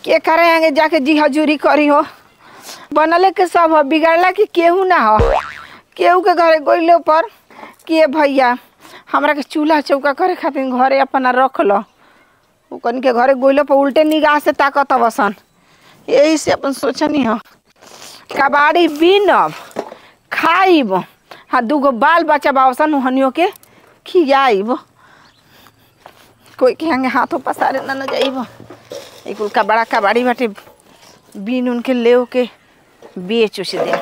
के करे आगे जाके जी हजूरी करी हो बनले के सब हो बिगाड़ला कि केहू ना हो केहू के घरे गइलो पर के भैया हमरा के चूल्हा चौका करे खातिर घरे अपना रख लो उ कन के घरे गइलो पर उल्टे निगाह से ताकत बसन यही से अपन सोचनी हो कबाड़ी बीनब खाइब हाँ दूगो बाल बच्चा बावसन हनियो के खियाइब कोई के हंगे हाथों पसारे ना न जाइब एक कुल कबड़ा कबाड़ी बाटे बीन उनके ले के बेच उस दे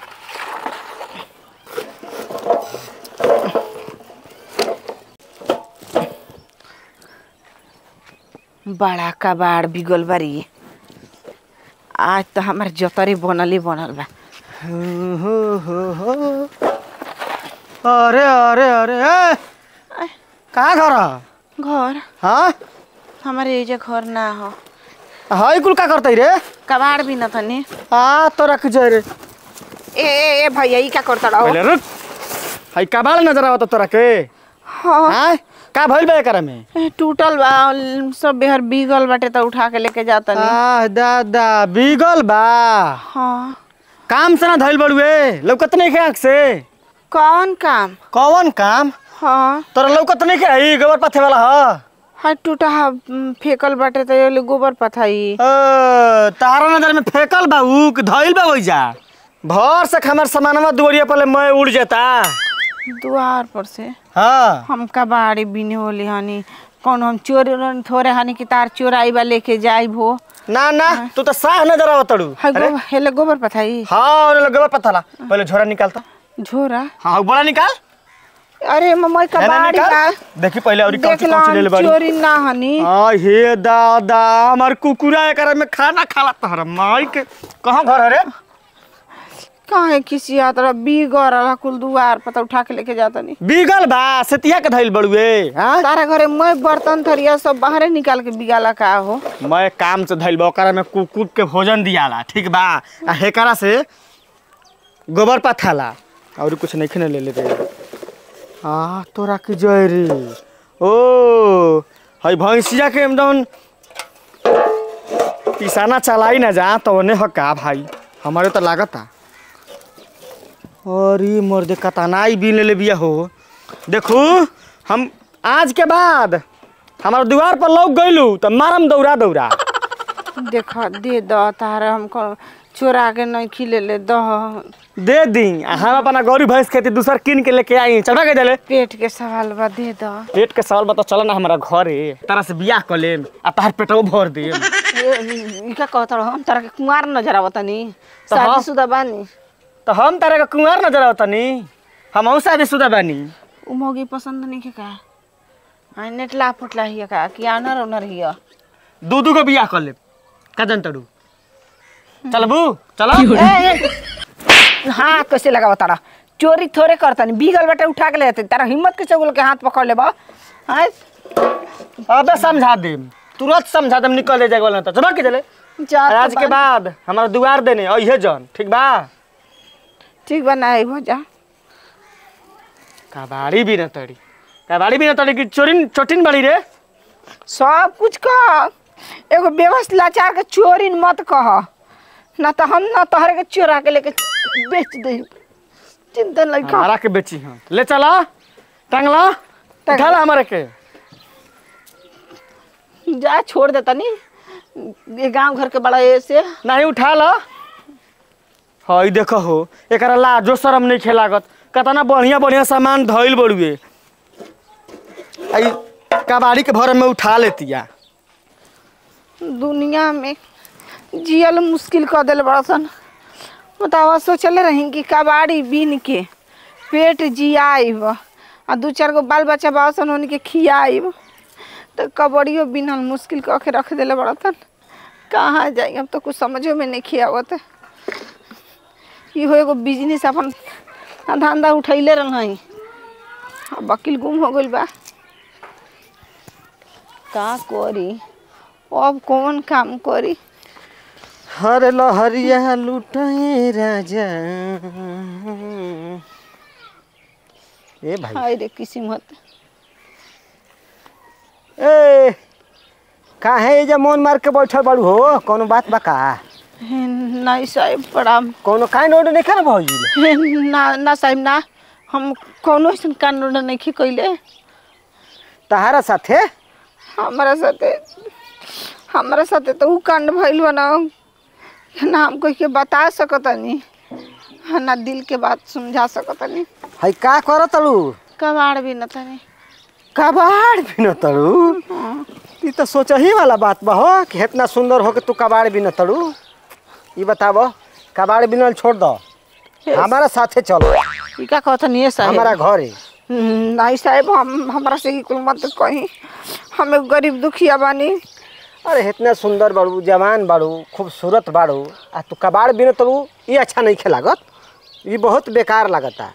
बड़ा कबाड़ बिगल बारी आज तो हमार जतरे बनले बनल बा हो हो हो अरे अरे अरे ए कहाँ घर ह? घर हाँ हमारे एजे घर ना हो हाई कुल का करतै रे कबाड़ भी न तनी आ तो रख जाए रे ए ए ए भैया ई का करता रहो पहले रुक हाई कबाड़ नजर आवत तोरा के हाँ हाँ का भइल बा एकरा में ए, टूटल बा ल- सब बेहर बिगल बाटे तो उठा के लेके जाता नी आ दादा बिगल बा हाँ काम से ना धइल बड़ुए लौकत नहीं के आँख से कौन काम कौन काम हाँ तोरा लौकत नहीं के हई गोबर पाथे वाला ह हाँ टूटा हा म, फेकल बाटे तो ये ले गोबर पथाई ओ, तारा नजर में फेकल बा उ कि धइल बा ओइजा भर से हमार सामानवा दुवरिया पले मैं उड़ जाता द्वार पर से हाँ हम कबाड़ी बिने होली हनी कौन हम चोर उरन थोड़े हनी कि तार चोराई बा लेके जाई भो ना ना तू तो साह नजर आवत तड़ू हाय गोबर हेले गोबर पथाई हाँ ओने गोबर पथला पहले झोरा निकालता झोरा हाँ बड़ा निकाल अरे मम्मा है ना कबाड़ी का निकाल देखी पहले और कौन देख सी कौन सी ले ले ला बाड़ी चोरी ना हनी आ हे दादा हमार कुकुरा एकरा में खाना खाला तहरा माई के कहाँ घर है रे काहे किसी यात्रा बीगर रहा कुल दुआर पता उठा के लेके जाता नहीं बीगल बा सेतिया के धइल बड़ुए हाँ तारा घरे मैं बर्तन थरिया सब बाहरे निकाल के बिगाला का हो मैं काम से धइल बा ओकरा में कुकुर के भोजन दियाला ठीक बा आ हेकरा से गोबर पथाला और कुछ नहीं खने ले लेते आ तोरा के जय रे ओ हई भैंसिया के एकदम पिसाना चलाई ना जा तो ओने हका भाई हमारे तो लागता अरे मर्दे कतनाई भी ले ले बिया हो देखू हम आज के बाद हमार द्वार पर लोग गइलू तो मारम दौड़ा दौड़ा देखा दे द तारा हमको चोरा के नहीं खिले ले दह दे दी आ हम अपना गौरी भैंस खेती दूसर किन के लेके आई चढ़ा के चले पेट के सवाल बा दे द पेट के सवाल बता चल ना हमारा घरे तारा से बियाह कर लेम आ तार पेटो भर दे ई का कहत रहो हम तारा के कुंवार नजर आवत नी तो हाँ। शादीशुदा बानी तो हम तारा के कुंवार नजर आवतनी हम औसा भी सुदा बानी उ मौगी पसंद नहीं के का हां नेटला फुटला हिया का कि आनर ओनर हिया दू दू को बियाह कर लेम का जन तड़ू चलबू चलो ए, ए, हाँ कैसे लगाव तारा चोरी थोड़े करता नहीं बीगल बेटे उठा के ले जाते तारा हिम्मत के चगुल के हाथ पकड़ ले बा हाँ अबे समझा देम तुरंत समझा देम निकल ले जाएगा तो चलो के चले जा आज के बाद हमारा दुआर देने अइहे जन ठीक बा ठीक बा ना हो जा कबाड़ी भी न तड़ी कबाड़ी भी न तड़ी कि चोरिन चोटिन बड़ी रे सब कुछ कह एगो बेबस लाचार के चोरी मत कह ना तो हम ना तोहरे के चोरा के लेके बेच दे चिंता नहीं कर हमारा के बेची हाँ ले चला टांगला उठाला हमारे के जा छोड़ देता नहीं ये गांव घर के बड़ा ऐसे नहीं उठा ला हई देखो हो एकरा लाजो शरम नहीं खेलागत कतना बढ़िया बढ़िया सामान धइल बड़ुए आई कबाड़ी के भर में उठा लेतिया दुनिया में जियल मुश्किल कर दिल बड़ा सन बतावा सोचले रही कि कबाड़ी बीन के पेट जियाइब आ दू चार गो बाल बच्चा बा सन उनके खियाइब तो कबड़ियो बिनल मुश्किल कऽ के रख दिले बड़ा सन कहाँ जाई अब तो कुछ समझो में नहीं खियावत इहो एगो बिजनेस अपन धंधा उठैले रही अब वकील गुम हो गइल बा का करी अब कौन काम करी हर लहरिया लुटाए राजा ए भाई हाय रे किस्मत ए काहे एजा मन मार के बैठल बाड़ू हो कोनो बात बा का हे, नहीं साहेब प्रणाम कोनो काहे नोड नहीं कर भौजी हे, ना ना साहेब ना हम कौनो ऐसा कानून नहीं कैले तहारा साथे हमारा साथे हमारा साथे तो ऊ कांड भइल बा ना ना हम कोई के बता सकतनी ना दिल के बात समझा सकतनी हई का कर तलू कबाड़ भी न तनी कबाड़ भी न तड़ू ई तो सोचही वाला बात बा हो कि इतना सुंदर हो के तू कबाड़ भी न तड़ू ई बताबो कबाड़ बिनल छोड़ दो हमारा साथे चलो ई का कहतनी है साहेब हमारा घरे हम्म, नहीं साहेब हम हमरा से ही कुल मत कहीं हम एक गरीब दुखिया बानी अरे इतना सुंदर बाड़ू जवान बाड़ू खूबसूरत बाड़ू आ तू कबाड़ बिन तड़ू ये अच्छा नहीं खे लागत ये बहुत बेकार लागता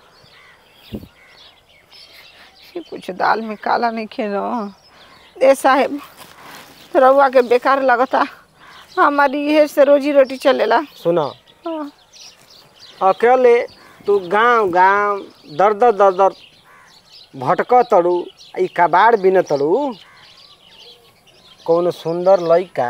ये कुछ दाल में काला नहीं खेलो ए साहेब रउआ के बेकार लगता हमारी ये से रोजी रोटी चलेला सुनो हाँ। अकेले तू गांव गांव दर दर दर दर भटक तड़ू ई कबाड़ बिन तड़ू कौन सुंदर लइका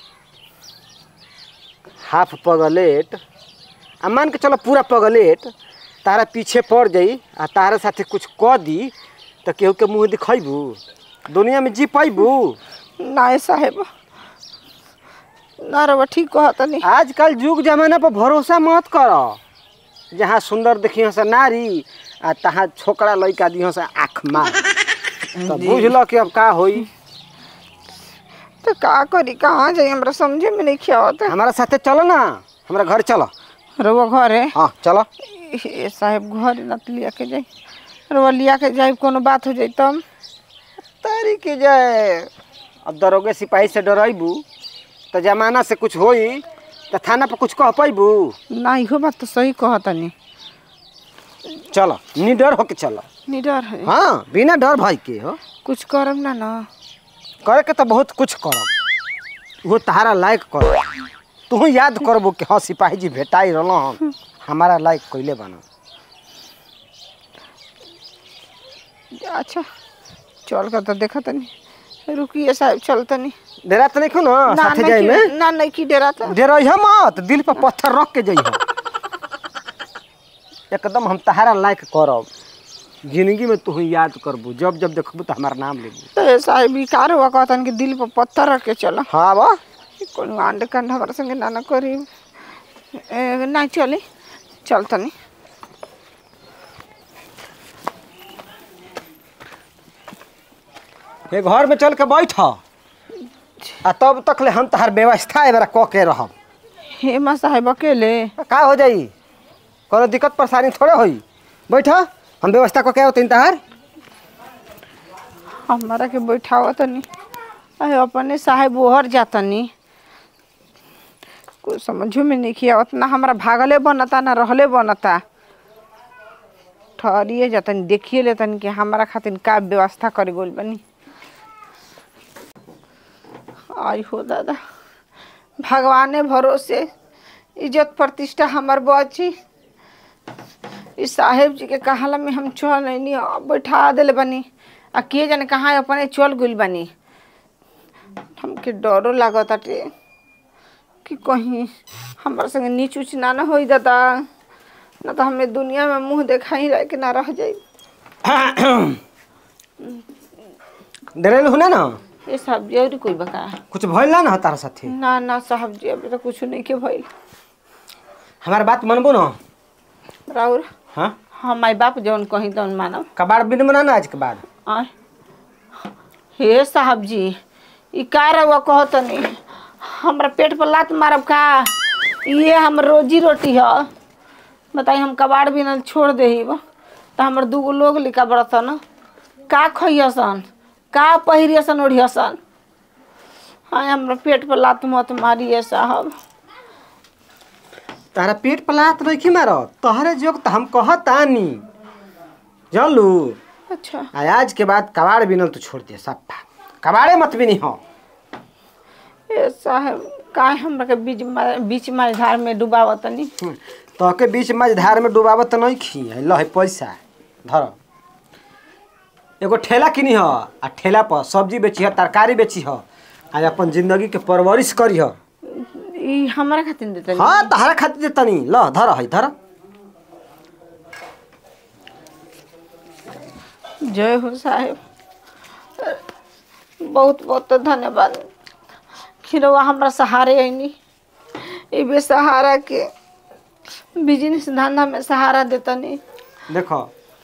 हाफ पगलेट आ मान के चलो पूरा पगलेट तारा पीछे पड़ जाई आ तारा साथे कुछ क दी तो केहू के मुँह दिखैबू दुनिया में जी पैबू ना ए साहेब ना रउआ ठीक कहतनी आजकल युग जमाना पर भरोसा मत कर जहाँ सुंदर देखियो से नारी आ तहाँ छोकरा लइका दियो से आँख मार तो बुझ लो कि अब का होई तो का करी कहाँ जाई हमरा समझे में नहीं खियावत हमारा साथे चलो ना हमारा घर चलो रउआ घर है हाँ चलो ए साहेब घर न त लिया के जाई रउआ लिया के जाई कोनो बात हो जाई तब तारी के जाए अब दरोगे सिपाही से डरैबू तो जमाना से कुछ होई तो थाना पर कुछ कह पैबू ना इहो बात तो सही कहतनी चलो निडर होके चलो निडर है हाँ बिना डर भाई के हो कुछ करम ना ना करे के तो बहुत कुछ करब वो तहारा लायक कर तू याद करबो कि हाँ सिपाही जी भेटाई रहल हम हमारा लायक कैले बना अच्छा चल कर तो देखा तनी रुकिए साहब चल तनी डेरा तो नहीं ना ना साथे नहीं जाए कि- में ना नहीं की डेरा था डेरा मत दिल पर पत्थर रख के जइह एकदम हम तहारा लायक करब जिंदगी में तू याद करबू जब जब देखबू तो हमारा नाम लेबू तो ये साहब ई कार हुआ कहतन कि दिल पर पत्थर रख के चला हाँ बा कोनो आंड कंड हमारे संगे ना ना करी ए, ना चली चल तनी ये घर में चल के बैठ आ तब तक ले हम तहार व्यवस्था ए बेरा कऽ के रहब हे माँ साहेब अकेले का हो जाई कोनो दिक्कत परेशानी थोड़े होई बैठ हम व्यवस्था कऽ के होते तहार हमारा के बैठावा तनी अरे अपने साहेब ओहर जातनी कुछ समझो में नहीं किया उतना हमारा भागले बनता ना रहले बनता ठहरिए जातनी देखिए लेतनी कि हमारा खातिर का व्यवस्था करे गोल बनी आई हो दादा भगवाने भरोसे इज्जत प्रतिष्ठा हमार बची इस साहेब जी के कहाला में हम चल नहीं बैठा दिले बनी आ के जाने कहाँ अपने चल गइल बनी हमके डरो लागत अटे कि कहीं हमारे संगे नीच उच ना ना होई दादा ना तो हमें दुनिया में मुंह देखाई रह के ना रह जाई डरेल हुने ना ये सब्जी और कोई बका कुछ भइल ना ना तारा साथे ना ना साहब जी अभी तो कुछ नहीं के भइल हमार बात मनबो ना राउर हाँ हाँ माई बाप जौन कहीं तौन मानब कबाड़ बिन बना ना आज के बाद आय हे साहब जी ई का रउआ कहतनी हमरा पेट पर लात मारब का ये हम रोजी रोटी ह बताई हम कबाड़ बिनल छोड़ देहिब तो हमर दूगो लोग लिखा बड़तन का खइयसन का पहिरियसन ओढ़ियसन हाँ हमरा पेट पर लात मत मारिए साहब तारा पेट पलात रखी मारो तोहरे जोग तो हम कहतानी जानलू अच्छा आ आज के बाद कबाड़ बिनल तो छोड़ दिया सप्पा कबाड़े मत बिनी हो ए साहब का हमरा के बीच में बीच में धार में डुबावतनी तोहके बीच मझधार में डुबावत नहीं खी लह पैसा धर एगो ठेला किनी ह आ ठेला पर सब्जी बेची ह तरकारी बेची ह आज अपन जिंदगी के परवरिश करिह ई हमरा खातिर देते हाँ तहरा खातिर दे तनी ल धर है धर जय हो साहेब बहुत बहुत धन्यवाद खिरवा हमरा सहारे ऐनी ई बेसहारा के बिजनेस धंधा में सहारा देतनी देखो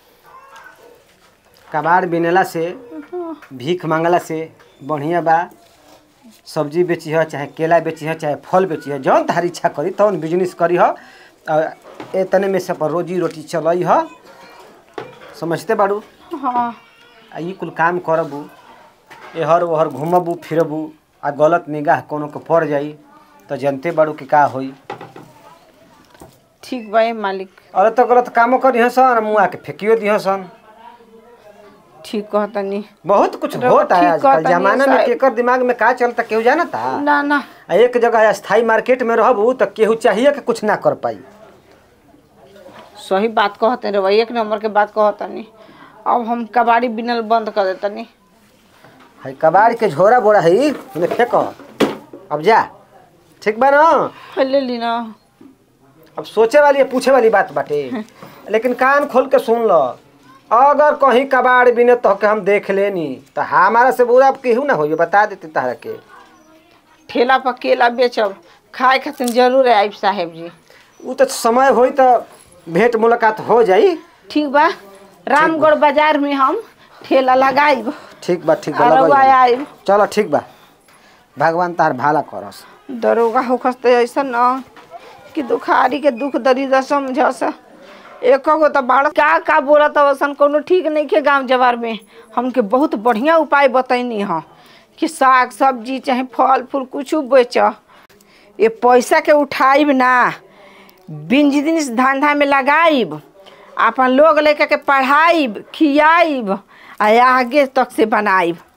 कबाड़ बिनेला से भीख मांगला से बढ़िया बा सब्जी बेची है चाहे केला बेची है चाहे फल बेची है जौन तारी इच्छा करी तौन बिजनेस करी है और ए तने में से अपन रोजी रोटी चलई है समझते बाड़ू हाँ आ ई कुल काम करबू एहर ओहर घूमबू फिरबू आ गलत निगाह कोनो के पड़ जाई तो जनते बाड़ू कि का होई ठीक बा ए मालिक अरे तो गलत कामो करी सन मुआ के फेंकियो दिह सन ठीक कहतनी बहुत कुछ रउआ होता है ठीक आजकल कहतनी जमाना में साहब। केकर दिमाग में का चलता केहू जानता ना ना आ एक जगह स्थायी मार्केट में रहबू तो केहू चाहिए कि कुछ ना कर पाई सही बात कहते रे भाई एक नंबर के बात कहतनी अब हम कबाड़ी बिनल बंद कर देतनी है कबाड़ के झोरा बोरा है इन्हें फेंको अब जा ठीक बा ना ले ली ना अब सोचे वाली है पूछे वाली बात बाटे लेकिन कान खोल के सुन लो अगर कहीं कबाड़ बिने तो के हम देख लेनी तो हमारा से बुरा अब केहू ना होई बता देती तारा के ठेला पर केला बेचब खाए खातिर जरूर आइब साहेब जी उ तो समय होई तो भेंट मुलाकात हो जाई ठीक बा रामगढ़ बाजार में हम ठेला लगाइब ठीक बा ठीक बा अरवा लगल जाई। आइब चलो ठीक बा भगवान तार भाला करस दरोगा होखस तो ऐसा न कि दुखारी के दुख दर्द समझस एक गो तो बाड़ का का बोलत अवसन कोनो ठीक नहीं के गांव जवार में हमके बहुत बढ़िया उपाय बतैनी ह कि साग सब्जी चाहे फल फूल कुछ बेच ये पैसा के उठाइब ना बिजनेस धंधा में लगाइब अपन लोग लेकर के पढ़ाइब खियाइब आ आगे तक से बनाइब